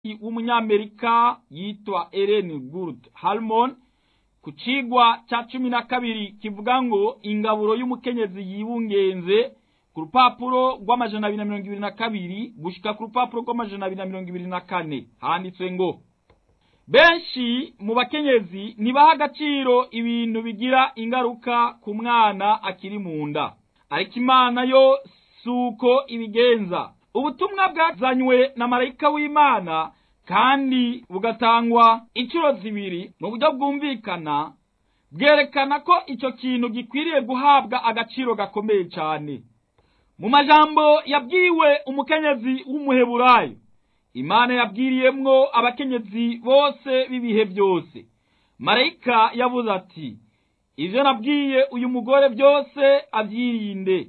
w'umunyamerika yitwa Ellen Gould Harmon ku cigwa ca cumi na kabiri kivuga ngo ingaburo y'umukenyezi yibungenze ku rupapuro rw'amajana abiri na mirongo ibiri na kabiri gushika ku rupapuro rw'amajana abiri na mirongo ibiri na kane handitswe ngo benshi mu bakenyezi ntibaha agaciro ibintu bigira ingaruka ku mwana akiri mu nda ariko imana yo si uko ibigenza ubutumwa bwazanywe na marayika w'imana kandi bugatangwa inshuro zibiri mu buryo bwumvikana bwerekana ko icyo kintu gikwiriye guhabwa agaciro gakomeye cyane mu majambo yabwiwe umukenyezi w'umuheburayo imana yabwiriyemwo abakenyezi bose b'ibihe byose marayika yavuze ati ibyo nabwiye uyu mugore byose abyirinde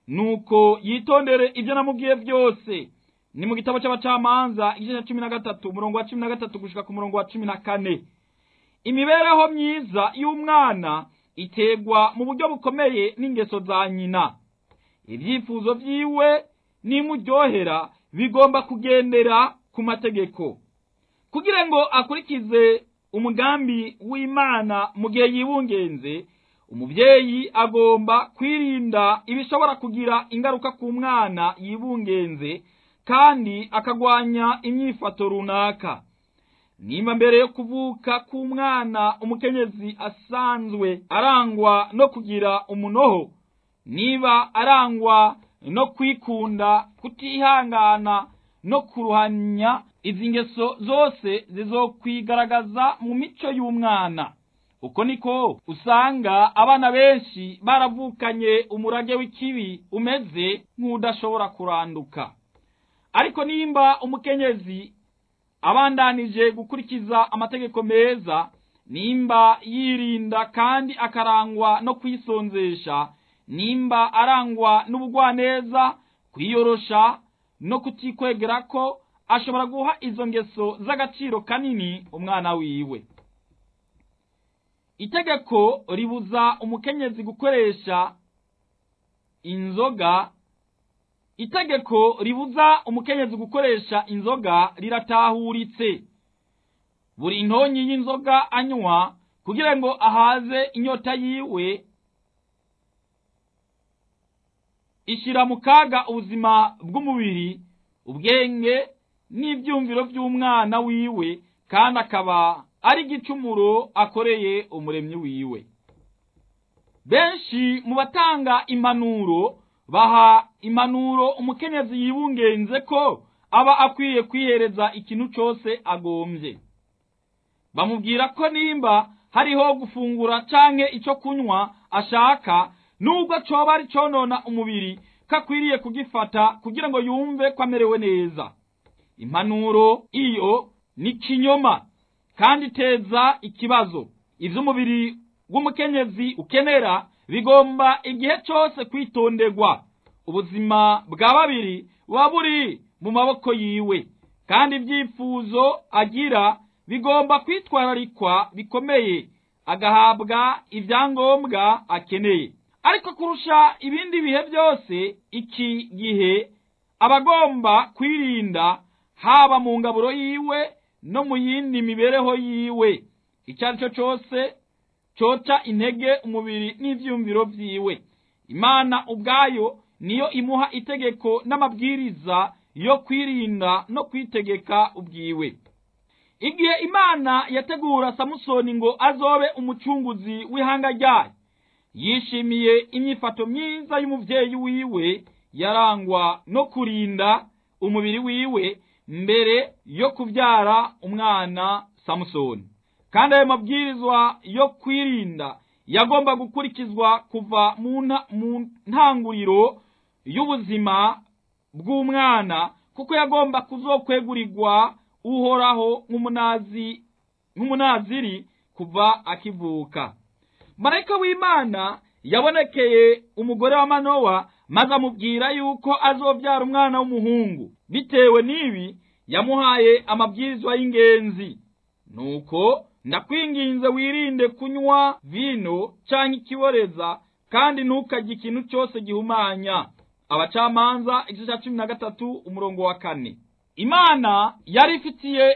nuko yitondere ibyo namubwiye byose ni mu gitabo cy'abacamanza igice cya cumi na gatatu umurongo wa cumi na gatatu gushika ku murongo wa cumi na kane imibereho myiza y'umwana iterwa mu buryo bukomeye n'ingeso za nyina ibyifuzo byiwe n'imuryohera bigomba kugendera ku mategeko kugira ngo akurikize umugambi w'imana mu gihe yibungenze umubyeyi agomba kwirinda ibishobora kugira ingaruka ku mwana yibungenze kandi akagwanya imyifato runaka nimba mbere yo kuvuka k'umwana umukenyezi asanzwe arangwa no kugira umunoho niba arangwa no kwikunda kutihangana no kuruhanya izi ngeso zose zizokwigaragaza mu mico y'umwana uko niko usanga abana benshi baravukanye umurage w'ikibi umeze nk'udashobora kuranduka ariko nimba umukenyezi abandanije gukurikiza amategeko meza nimba yirinda kandi akarangwa no kwisonzesha nimba arangwa n'ubugwaneza kwiyorosha no kutikwegera ko ashobora guha izo ngeso z'agaciro kanini umwana wiwe itegeko ribuza umukenyezi gukoresha inzoga itegeko ribuza umukenyezi gukoresha inzoga riratahuritse buri ntonyi y'inzoga anywa kugira ngo ahaze inyota yiwe ishyira mu kaga ubuzima bw'umubiri ubwenge n'ibyumviro by'umwana wiwe kandi akaba ari igicumuro akoreye umuremyi wiwe benshi mu batanga impanuro baha impanuro umukenyezi yibungenze ko aba akwiye kwihereza ikintu cyose agombye bamubwira ko nimba hariho gufungura canke icyo kunywa ashaka nubwo coba ari conona umubiri ko akwiriye kugifata kugira ngo yumve ko amerewe neza impanuro iyo ni kinyoma kandi iteza ikibazo ivy'umubiri w'umukenyezi ukenera bigomba igihe cyose kwitonderwa ubuzima bwa babiri buba buri mu maboko yiwe kandi ibyifuzo agira bigomba kwitwararikwa bikomeye agahabwa ibyangombwa akeneye ariko kurusha ibindi bihe byose iki gihe aba agomba kwirinda haba mu ngaburo yiwe no mu yindi mibereho yiwe icyo ari cyo cyose cyoca intege umubiri n'ibyumviro byiwe imana ubwayo niyo imuha itegeko n'amabwiriza yo kwirinda no kwitegeka ubwiwe igihe imana yategura samusoni ngo azobe umucunguzi w'ihanga ryayo yishimiye imyifato myiza y'umubyeyi wiwe yarangwa no kurinda umubiri wiwe mbere yo kubyara umwana samusoni kandi ayo mabwirizwa yo kwirinda yagomba gukurikizwa kuva mu ntanguriro y'ubuzima bw'umwana kuko yagomba kuzokwegurirwa uhoraho nk'umunazi nk'umunaziri kuva akivuka marayika w'imana yabonekeye umugore wa manowa maze amubwira yuko azobyara umwana w'umuhungu bitewe n'ibi yamuhaye amabwirizwa y'ingenzi nuko ndakwinginze wirinde kunywa vino cyangwa ikiboreza kandi ntukajye ikintu cyose gihumanya abacamanza igice cya cumi na gatatu umurongo wa kane imana yari ifitiye